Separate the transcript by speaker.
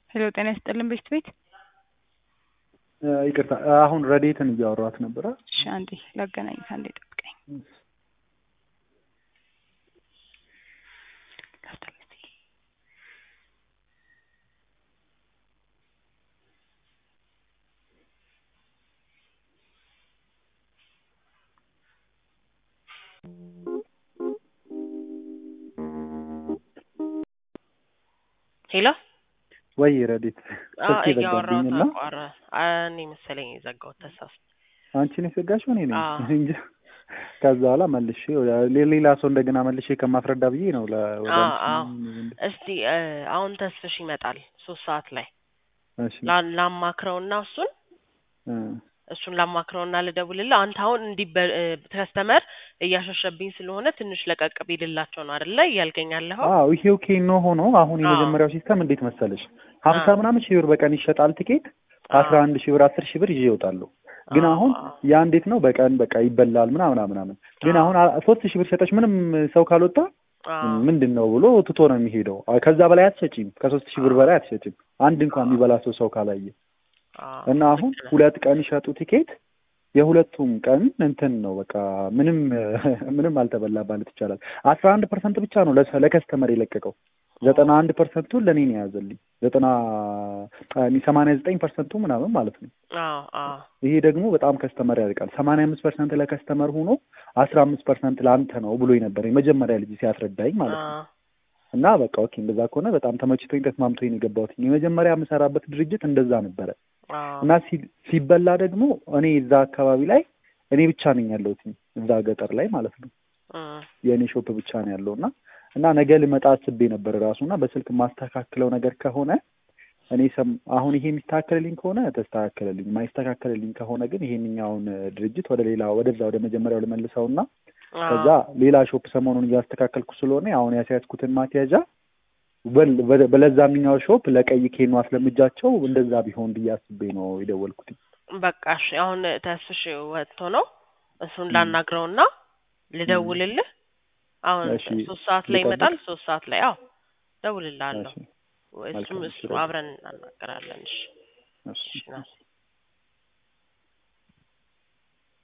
Speaker 1: ሄሎ ጤና ይስጥልን ቤት ቤት
Speaker 2: ይቅርታ አሁን ረዴትን እያወሯት ነበረ።
Speaker 1: እሺ አንዴ ላገናኝት፣ አንዴ ጠብቀኝ።
Speaker 3: ሄሎ
Speaker 2: ወይ ረዴት ስልክ
Speaker 3: እያወራሁ
Speaker 2: ዘጋብኝና
Speaker 3: ተቋረ እኔ መሰለኝ የዘጋሁት ተሳስቼ።
Speaker 2: አንቺ ነው የዘጋሽው? እኔ ነኝ
Speaker 3: አዎ።
Speaker 2: እንጂ ከዛ በኋላ መልሼ ወደ- ሌላ ሰው እንደገና መልሼ ከማስረዳ ብዬ ነው ለ- ወደ
Speaker 3: አዎ
Speaker 2: አንቺ
Speaker 3: አዎ።
Speaker 2: እንደ-
Speaker 3: እስቲ እ፣ አሁን ተስፍሽ ይመጣል ሶስት ሰዓት ላይ
Speaker 2: እሺ
Speaker 3: ላ- ላማክረውና እሱን
Speaker 2: እ፣
Speaker 3: እሱን ላማክረውና ልደውልልህ። አንተ አሁን እንዲህ ከስተመር እያሸሸብኝ ስለሆነ ትንሽ ለቀቅ ቢልላቸው ነው አይደለ እያልከኝ ያለኸው?
Speaker 2: አዎ ይሄ ኦኬ ነው ሆኖ አሁን
Speaker 3: አዎ።
Speaker 2: የመጀመሪያው ሲስተም እንዴት መሰለሽ ሀምሳ
Speaker 3: አዎ።
Speaker 2: ምናምን ሺህ ብር በቀን ይሸጣል ትኬት አስራ አንድ ሺህ ብር አስር ሺህ ብር ይዤ እወጣለሁ ግን
Speaker 3: አዎ፣
Speaker 2: አሁን
Speaker 3: አዎ።
Speaker 2: ያ እንዴት ነው በቀን በቃ ይበላል ምናምን ምናምን ግን
Speaker 3: አዎ።
Speaker 2: አሁን አ- ሶስት ሺህ ብር ሸጠች ምንም ሰው ካልወጣ
Speaker 3: አዎ።
Speaker 2: ምንድን ነው ብሎ ትቶ ነው የሚሄደው አ- ከዛ በላይ አትሸጪም ከሶስት ሺህ ብር በላይ አትሸጪም አንድ እንኳን የሚበላ ሰው ሰው ካላየ
Speaker 3: አዎ።
Speaker 2: እና አሁን ሁለት ቀን ይሸጡ ቲኬት የሁለቱም ቀን እንትን ነው በቃ ምንም ምንም አልተበላ ማለት ይቻላል። አስራ አንድ ፐርሰንት ብቻ ነው ለሰ- ለከስተመር የለቀቀው ዘጠና አንድ ፐርሰንቱን ለእኔ ነው የያዘልኝ ዘጠና ሰማንያ ዘጠኝ ፐርሰንቱ ምናምን ማለት ነው።
Speaker 3: አዎ አዎ
Speaker 2: ይሄ ደግሞ በጣም ከስተመር ያርቃል። ሰማንያ አምስት ፐርሰንት ለከስተመር ሆኖ አስራ አምስት ፐርሰንት ለአንተ ነው ብሎ ነበር የመጀመሪያ ልጅ ሲያስረዳኝ ማለት ነው።
Speaker 3: አዎ
Speaker 2: እና በቃ ኦኬ እንደዛ ከሆነ በጣም ተመችቶኝ ተስማምቶኝ ነው የገባሁት። የመጀመሪያ የምሰራበት ድርጅት እንደዛ ነበረ
Speaker 3: አዎ
Speaker 2: እና ሲ- ሲበላ ደግሞ እኔ እዛ አካባቢ ላይ እኔ ብቻ ነኝ ያለሁት እዛ ገጠር ላይ ማለት ነው።
Speaker 3: እ፣
Speaker 2: የእኔ ሾፕ ብቻ ነው ያለው እና እና ነገ ልመጣ አስቤ ነበር ራሱ እና በስልክ የማስተካክለው ነገር ከሆነ እኔ ሰም አሁን ይሄ የሚስተካከልልኝ ከሆነ ተስተካከለልኝ፣ የማይስተካከልልኝ ከሆነ ግን ይሄንኛውን ድርጅት ወደ ሌላ ወደዛ ወደ መጀመሪያው ልመልሰውና
Speaker 3: አዎ።
Speaker 2: ከዛ ሌላ ሾፕ ሰሞኑን እያስተካከልኩ ስለሆነ አሁን ያስያዝኩትን ማስያዣ በል- በ- በለዛምኛው ሾፕ ለቀይ ኬኖ አስለምጃቸው እንደዛ ቢሆን ብዬ አስቤ ነው የደወልኩት።
Speaker 3: በቃ እሺ፣ አሁን ተስፍሽ ወጥቶ ነው እሱን
Speaker 2: ም።
Speaker 3: ላናግረውና ልደውልልህ። አሁን
Speaker 2: እሺ፣
Speaker 3: ሶስት ሰዓት ላይ
Speaker 2: ልጠብቅ?
Speaker 3: ይመጣል። ሶስት ሰዓት ላይ አዎ ደውልልሃለሁ።
Speaker 2: እሺ፣
Speaker 3: እሱም
Speaker 2: መልካም፣
Speaker 3: እሱ
Speaker 2: እሺ፣
Speaker 3: አብረን እናናገራለን። እሺ
Speaker 2: እሺ።
Speaker 3: እሺ ና